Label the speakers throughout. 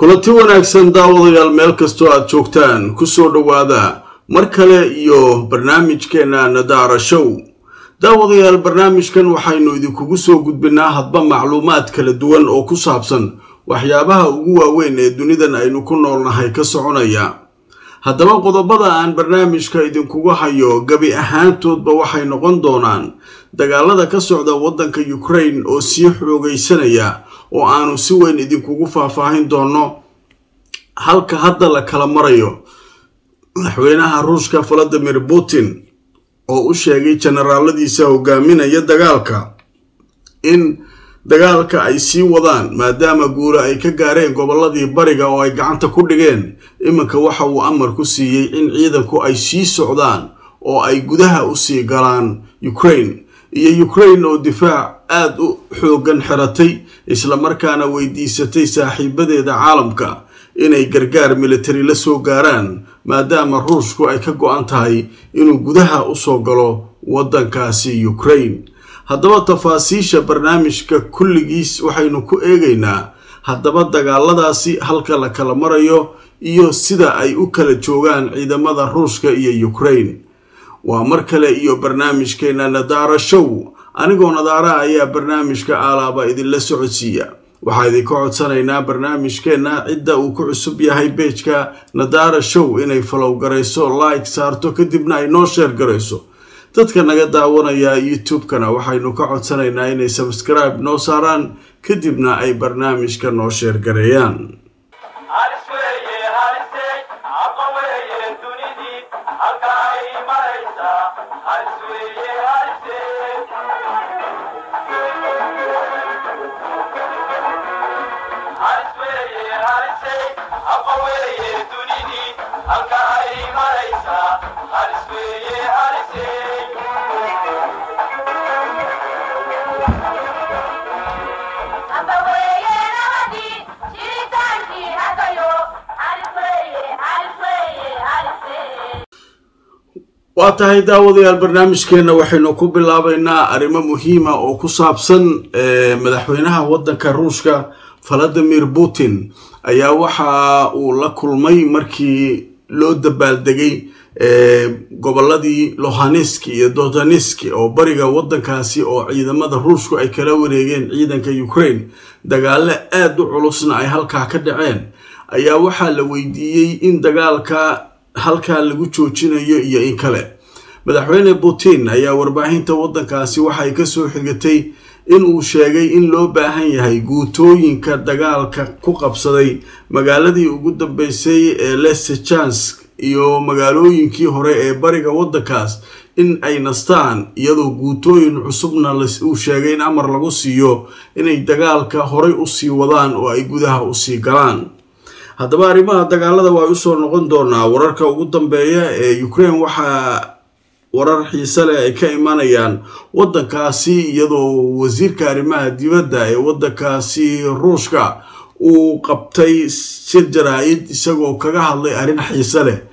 Speaker 1: kulanti wanaagsan daawadayaal meel kastoo aad joogtaan kusoo dhowaada mar kale iyo barnaamijkeena nadaara show daawadayaal barnaamijkan waxaynu idinkugu soo gudbinaa hadba macluumaad kala duwan oo ku saabsan waxyaabaha ugu waaweyn ee dunidan aynu ku noolnahay ka soconaya haddaba qodobada aan barnaamijka idinkugu hayo gabi ahaantoodba waxay noqon doonaan dagaalada ka socda waddanka ukraine oo sii xoogaysanaya oo aanu si weyn idinkugu faahfaahin doono halka hadda la kala marayo madaxweynaha ruushka valadimir putin oo u sheegay generaaladiisa hogaaminaya dagaalka in dagaalka ay sii wadaan maadaama guule ay ka gaareen gobolladii bariga oo ay gacanta ku dhigeen iminka waxa uu amar ku siiyey in ciidanku ay sii socdaan oo ay gudaha usii galaan ukraine iyo ukraine oo difaac aada u xoogan xiratay islamarkaana weydiisatay saaxiibadeeda caalamka inay gargaar militari la soo gaaraan maadaama ruushku ay ka go-an tahay inuu gudaha usoo galo waddankaasi ukraine haddaba tafaasiisha barnaamijka kulligiis waxaynu ku eegaynaa haddaba dagaaladaasi halka la kala marayo iyo sida ay u kala joogaan ciidamada ruushka iyo ukraine waa mar kale iyo barnaamijkeena nadaara show anigoo nadaara ayaa barnaamijka aalaaba idinla socodsiiya waxaa idinka codsanaynaa barnaamijkeenna cidda uu ku cusub yahay beejka nadaara show inay falow garayso like saarto kadibna ay noo sheer garayso dadka naga daawanaya youtube-kana waxaynu ka codsanaynaa inay sabskribe noo saaraan kadibna ay barnaamijka noo sheer gareeyaan waa tahay daawadayaal barnaamijkeenna waxaynu ku bilaabaynaa arrimo muhiima oo ku saabsan madaxweynaha waddanka ruushka valadimir putin ayaa waxa uu la kulmay markii loo dabaaldegay gobolladii lohaneski iyo dodaneski oo bariga waddankaasi oo ciidamada ruushku ay kala wareegeen ciidanka ukraine dagaalo aada u culusna ay halkaa ka dhaceen ayaa waxaa la weydiiyey in dagaalka halkaa lagu joojinayo iyo in kale madaxweyne putin ayaa warbaahinta waddankaasi waxay kasoo xigatay in uu sheegay in loo baahan yahay guutooyinka dagaalka ku qabsaday magaaladii ugu dambeysay ee lesechansk iyo magaalooyinkii hore ee bariga waddankaas in ay nastaan iyadoo guutooyin cusubna uu sheegay in amar lagu siiyo inay dagaalka horay usii wadaan oo ay gudaha usii galaan haddaba arrimaha dagaalada waa usoo noqon doonaa wararka ugu dambeeya ee ukraine waxaa warar xiise leh ay ka imanayaan waddankaasi iyadoo wasiirka arrimaha dibadda ee waddankaasi ruushka uu qabtay shir jaraa-id isagoo kaga hadlay arrin xiise leh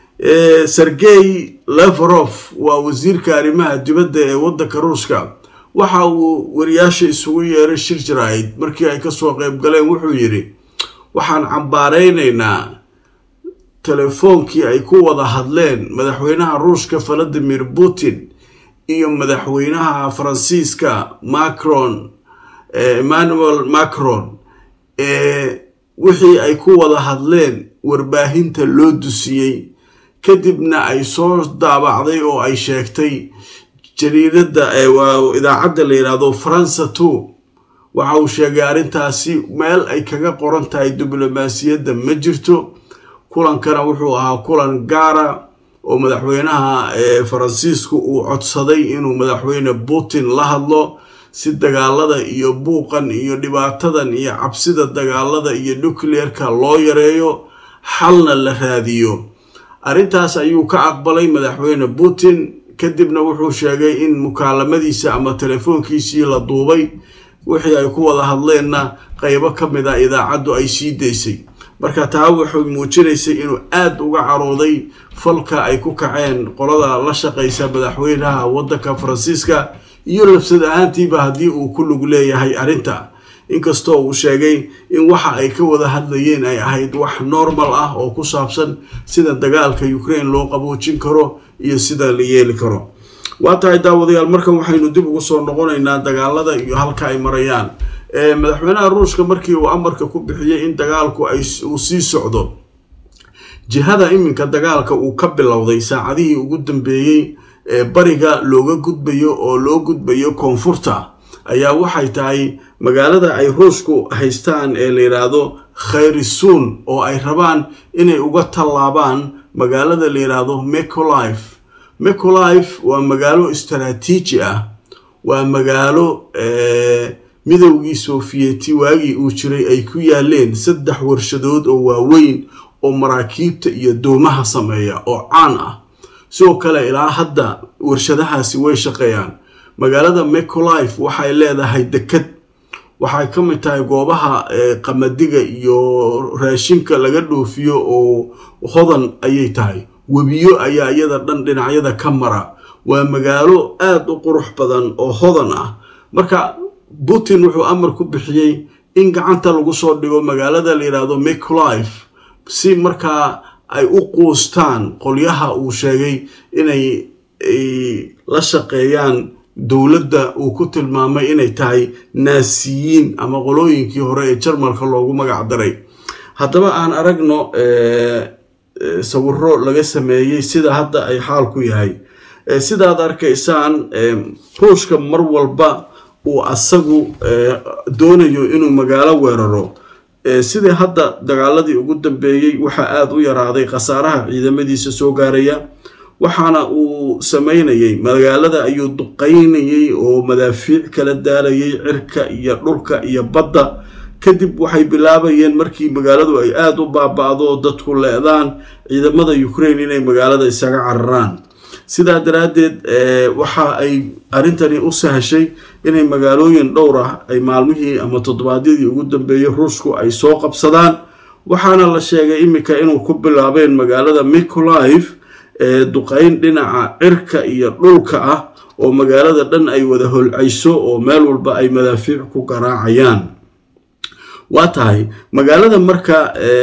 Speaker 1: sergey leverof waa wasiirka arrimaha dibadda ee waddanka ruushka waxa uu wariyaasha isugu yeeray shir jaraa-id markii ay kasoo qeyb galeen wuxuu yidhi waxaan cambaareynaynaa telefoonkii ay ku wada hadleen madaxweynaha ruushka valadimir putin iyo madaxweynaha faransiiska macron emmanuel macron ee wixii ay ku wada hadleen warbaahinta loo dusiyey kadibna ay soo daabacday oo ay sheegtay jariirada idaacadda la yidhaahdo faransa two waxa uu sheegay arrintaasi meel ay kaga qoran tahay diblomaasiyadda ma jirto kulankana wuxuu ahaa kulan gaara oo madaxweynaha faransiisku uu codsaday inuu madaxweyne putin la hadlo si dagaalada iyo buuqan iyo dhibaatadan iyo cabsida dagaalada iyo nucleerka loo yareeyo xalna la raadiyo arrintaas ayuu ka aqbalay madaxweyne putin kadibna wuxuu sheegay in mukaalamadiisa ama telefoonkiisii la duubay wixii ay ku wada hadleenna qeybo ka mid a idaacaddu ay sii daysay marka taa waxay muujinaysay inuu aada uga carooday falka ay ku kaceen qolada la shaqaysa madaxweynaha waddanka faransiiska iyo labsad ahaantiiba haddii uu ku lug leeyahay arrinta inkastoo uu sheegay in waxa ay ka wada hadlayeen ay ahayd wax normal ah oo ku saabsan sida dagaalka ukraine loo qaboojin karo iyo sida la yeeli karo waa tahay daawadayaal markan waxaynu dib ugu soo noqonaynaa dagaalada iyo halka ay marayaan madaxweynaha ruushka markii uu amarka ku bixiyey in dagaalku uu sii socdo jihada iminka dagaalka uu ka bilowday saacadihii ugu dambeeyey ee bariga looga gudbayo oo loo gudbayo koonfurta ayaa waxay tahay magaalada ay ruushku haystaan ee la yidhaahdo khayrisuun oo ay rabaan inay uga tallaabaan magaalada la yidhaahdo mecolife mecolife waa magaalo istaraatiiji ah waa magaalo midowgii sofiyeeti waagii uu jiray ay ku yaaleen saddex warshadood oo waaweyn oo maraakiibta iyo doomaha sameeya oo caan ah sidoo kale ilaa hadda warshadahaasi way shaqeeyaan magaalada mecolife waxay leedahay dekad waxay ka mid tahay goobaha qamadiga iyo raashinka laga dhoofiyo oo hodan ayay tahay webiyo ayaa iyada dhan dhinacyada ka mara waa magaalo aada u qurux badan oo hodan ah marka putin wuxuu amar ku bixiyey in gacanta lagu soo dhigo magaalada la yidhaahdo mecolife si markaa ay u quustaan qolyaha uu sheegay inay la shaqeeyaan dowladda uu ku tilmaamay inay tahay naasiyiin ama qolooyinkii hore ee jarmalka loogu magac daray haddaba aan aragno sawiro laga sameeyey sida hadda ay xaalku yahay sidaad arkaysaan ruushka mar walba uu asagu doonayo inuu magaalo weeraro sidii hadda dagaaladii ugu dambeeyey waxaa aada u yaraaday khasaaraha ciidamadiisa soo gaaraya waxaana uu sameynayay magaalada ayuu duqaynayay oo madaafiic kala daalayay cirka iyo dhulka iyo badda kadib waxay bilaabayeen markii magaaladu ay aada u baaba-do dadku le-daan ciidamada ukraine inay magaalada isaga cararaan sidaa daraaddeed waxa ay arrintani u sahashay inay magaalooyin dhowr ah ay maalmihii ama toddobaadyadii ugu dambeeyey ruushku ay soo qabsadaan waxaana la sheegay iminka inuu ku bilaabeen magaalada micolife ee duqayn dhinaca cirka iyo dhulka ah oo magaalada dhan ay wada holcayso oo meel walba ay madaafiic ku garaacayaan waa tahay magaalada marka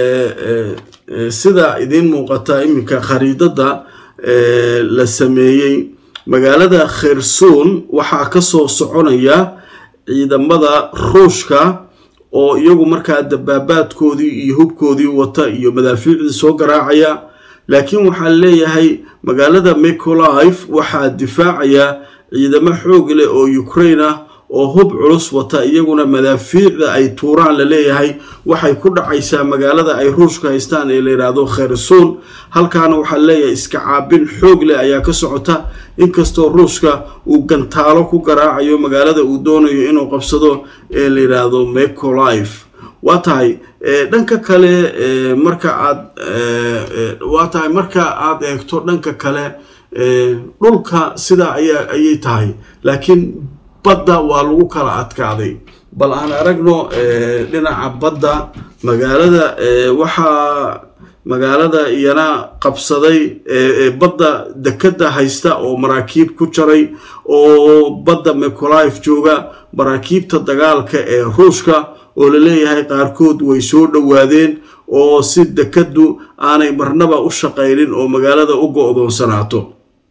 Speaker 1: sida idiin muuqata iminka khariidada la sameeyey magaalada khersuun waxaa kasoo soconaya ciidamada ruushka oo iyagu markaa dabaabaadkoodii iyo hubkoodii wata iyo madaafiicdii soo garaacaya laakiin waxaa leeyahay magaalada micolife waxaa difaacaya ciidamo xoog leh oo ukraine ah oo hub culus wata iyaguna madaafiicda ay tuuraan la leeyahay waxay ku dhacaysaa magaalada ay ruushka haystaan ee la yidhaahdo khersuun halkaana waxaa leeyahay iska caabin xoog leh ayaa ka socota inkastoo ruushka uu gantaalo ku garaacayo magaalada uu doonayo inuu qabsado ee la yidhaahdo mecolife waa tahay dhanka kale marka aad waa tahay marka aada eegto dhanka kale dhulka sidaa aya ayay tahay laakiin badda waa lagu kala adkaaday bal aan aragno dhinaca badda magaalada waxaa magaalada iyana qabsaday badda dekada haysta oo maraakiib ku jaray oo badda mecolife jooga maraakiibta dagaalka ee ruushka oo la leeyahay qaarkood way soo dhowaadeen oo si dekadu aanay marnaba u shaqaynin oo magaalada u go-doonsanaato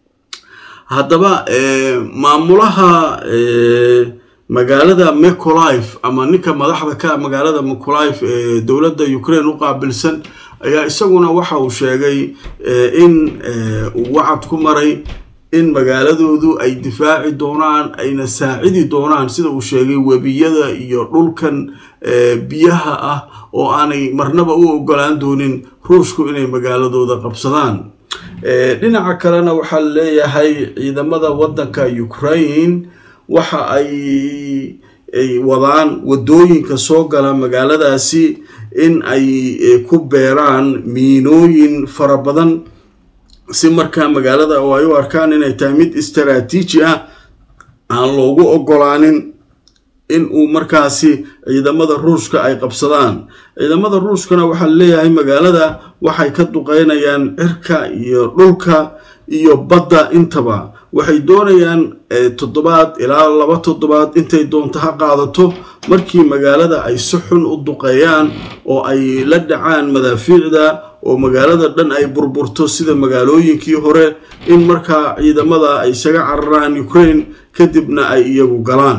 Speaker 1: haddaba maamulaha magaalada mecolife ama ninka madaxda ka magaalada mecolife ee dowladda ukraine u qaabilsan ayaa isaguna waxa uu sheegay in uu wacad ku maray in magaaladoodu ay difaaci doonaan ayna saacidi doonaan sida uu sheegay webiyada iyo dhulkan biyaha ah oo aanay marnaba u ogolaan doonin ruushku inay magaaladooda qabsadaan dhinaca kalena waxaa leeyahay ciidamada waddanka ukraine waxa ay wadaan wadooyinka soo gala magaaladaasi in ay ku beeraan miinooyin fara badan si markaa magaalada oo ay u arkaan inay tahay mid istaraatiiji ah aan loogu ogolaanin in uu markaasi ciidamada ruushka ay qabsadaan ciidamada ruushkana waxaa leeyahay magaalada waxay ka duqeynayaan cirka iyo dhulka iyo badda intaba waxay doonayaan toddobaad ilaa laba toddobaad intay doonto ha qaadato markii magaalada ay si xun u duqeeyaan oo ay la dhacaan madaafiicda oo magaalada dhan ay burburto sida magaalooyinkii hore in markaa ciidamada ay isaga cararaan ukraine kadibna ay iyagu galaan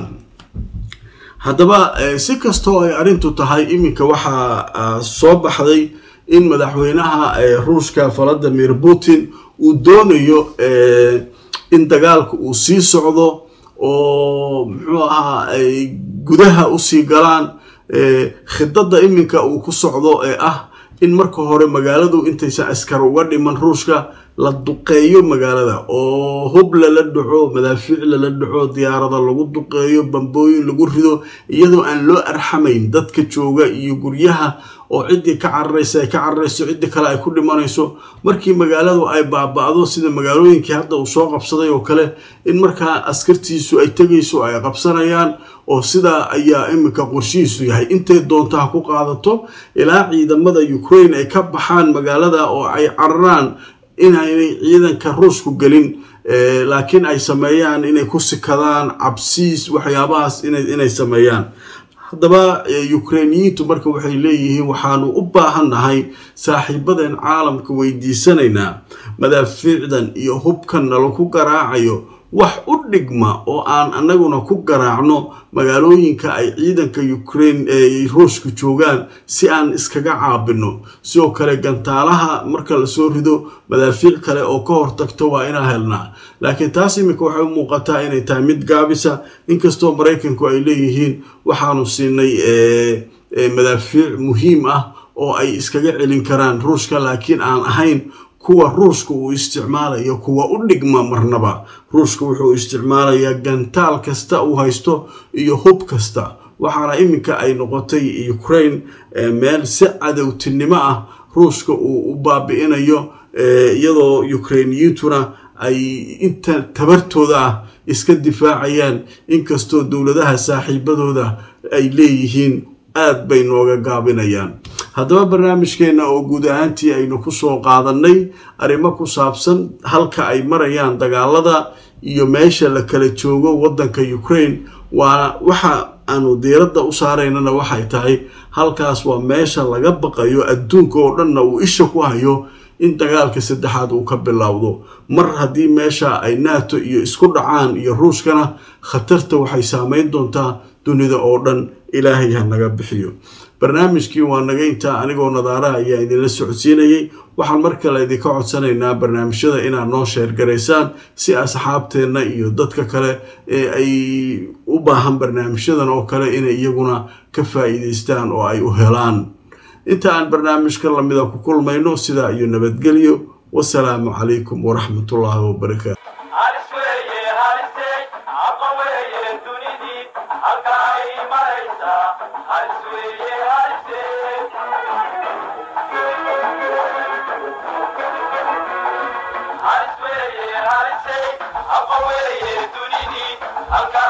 Speaker 1: haddaba si kastoo ay arrintu tahay iminka waxaa soo baxday in madaxweynaha ruushka valadimir putin uu doonayo in dagaalka uu sii socdo oo muxuu ahaa ay gudaha usii galaan khidada iminka uu ku socdo ee ah in marka hore magaaladu intaysan askar uga dhiman ruushka la duqeeyo magaalada oo hub lala dhaco madaafiic lala dhaco diyaarada lagu duqeeyo bambooyin lagu rido iyadoo aan loo arxamayn dadka jooga iyo guryaha oo ciddii ka cararaysa ay ka cararayso ciddii kale ay ku dhimanayso markii magaaladu ay baaba-do sida magaalooyinkii hadda uu soo qabsaday oo kale in markaa askartiisu ay tegayso ay qabsanayaan oo sidaa ayaa iminka qorshihiisu yahay intay doonto ha ku qaadato ilaa ciidamada ukraine ay ka baxaan magaalada oo ay cararaan inaynay ciidanka ruushku gelin laakiin ay sameeyaan inay ku sikadaan cabsiis waxyaabahaas inay sameeyaan haddaba ukrainiyiintu marka waxay leeyihiin waxaanu u baahannahay saaxiibadeen caalamka weydiisanaynaa madaafiicdan iyo hubkan nalaku garaacayo wax u dhigma oo aan anaguna ku garaacno magaalooyinka ay ciidanka ukraine ee ruushka joogaan si aan iskaga caabino sidoo kale gantaalaha marka lasoo rido madaafiic kale oo ka hortagto waa inaan helnaa laakiin taas iminka waxay u muuqataa inay tahay mid gaabisa inkastoo maraykanku ay leeyihiin waxaanu siinay madaafiic muhiim ah oo ay iskaga celin karaan ruushka laakiin aan ahayn kuwa ruushka uu isticmaalayo kuwa u dhigma marnaba ruushka wuxuu isticmaalayaa gantaal kasta uu haysto iyo hub kasta waxaana iminka ay noqotay ukraine meel si cadowtinimo ah ruushka uu u baabi'inayo iyadoo ukrainiyiintuna ay inta tabartooda ah iska difaacayaan inkastoo dowladaha saaxiibadooda ay leeyihiin aad bay nooga gaabinayaan haddaba barnaamijkeenna oo guud ahaantii aynu kusoo qaadanay arrimo ku saabsan halka ay marayaan dagaalada iyo meesha la kala joogo waddanka ukraine waana waxa aanu diiradda u saaraynana waxay tahay halkaas waa meesha laga baqayo adduunka oo dhanna uu isha ku hayo in dagaalka saddexaad uu ka bilowdo mar haddii meesha ay nato iyo isku dhacaan iyo ruushkana khatarta waxay saameyn doontaa dunida oo dhan ilaahay ha naga bixiyo barnaamijkii waa naga intaa anigoo nadaaraha ayaa idinla socodsiinayay waxaan mar kale idinka codsanaynaa barnaamijyada inaad noo sheergaraysaan si asxaabteenna iyo dadka kale ee ay u baahan barnaamijyadan oo kale inay iyaguna ka faa'iidaystaan oo ay u helaan inta aan barnaamijka lamida ku kulmayno sidaa iyo nabadgelyo wasalaamu calaykum waraxmatullaahi wabarakaatu
Speaker 2: halka